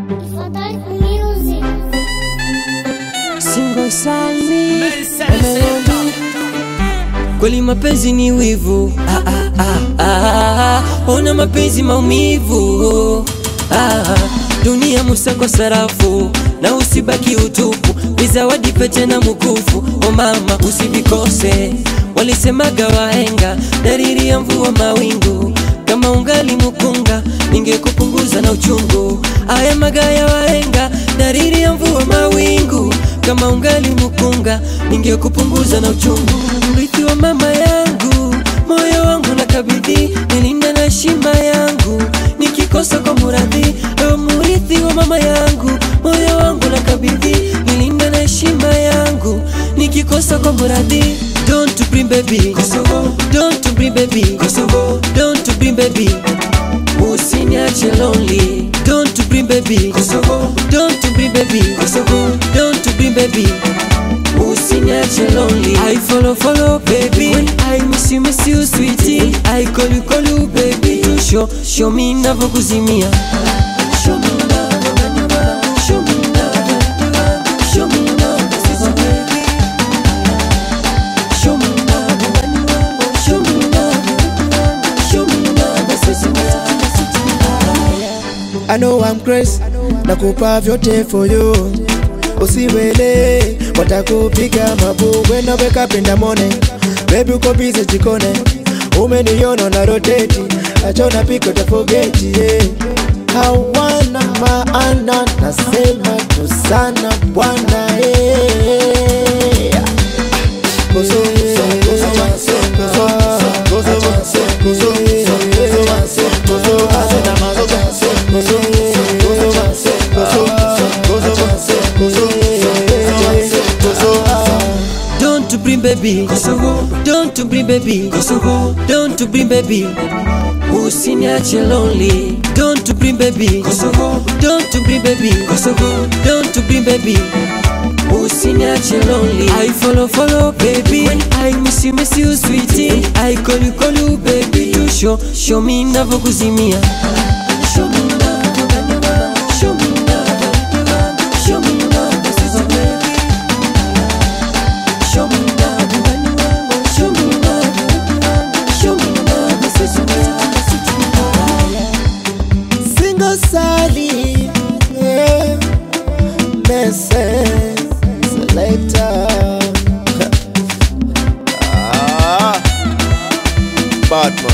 Fatal Music. Single Sally Melody. Kweli mapenzi ni wivu ah, ah, ah, ah, ah. Ona mapenzi maumivu ah, dunia musa kwa sarafu na usibaki utupu, vizawadi pete na mukufu. O mama usivikose, walisemaga wahenga, dalili ya mvua mawingu. Kama ungali mukunga, ningekupunguza na uchungu. Aya magaya wahenga, dalili ya mvua mawingu. Kama ungali mukunga, ningekupunguza na uchungu. Mrithi wa mama yangu, moyo wangu na kabidhi, nilinda na heshima yangu, nikikosa kwa muradhi. Ewe mrithi wa mama yangu, moyo wangu na kabidhi, nilinda na heshima yangu, nikikosa kwa muradhi. Don't bring baby, don't bring baby, don't bring baby. Usiniache lonely, don't bring baby, don't bring baby, don't bring baby. Usiniache lonely. I follow follow baby. When I miss you miss you sweetie. I call you call you baby. To show show me navokuzimia. Show me navokuzimia. Show me navokuzimia. Show me navokuzimia. Show me navokuzimia. Show me navokuzimia. Show me navokuzimia. I know I'm crazy, nakupa vyote for you. Usiwele watakupiga mabu when I wake up in the morning. Baby uko busy jikone, umeniona na rotate, acha unapika utafogeti yeah. Hawana maana, nasema tu sana bwana yeah. Kuso, kuso, kuso, kuso, kuso, kuso, kuso, kuso, kuso, asena mazoga, kuso, kuso, kuso, kuso, kuso, Don't bring baby, don't bring baby, don't bring baby. Usiniache lonely, don't bring baby, don't bring baby, don't bring baby. Usiniache lonely. I follow follow baby. When I miss you miss you sweetie. I call you call you baby. To show show me navokuzimia. Show me navokuzimia. Show me navokuzimia. Show me navokuzimia. Show me navokuzimia. Show me navokuzimia. Show me navokuzimia. Single Sally, yeah. Message selector. Ah, Batman.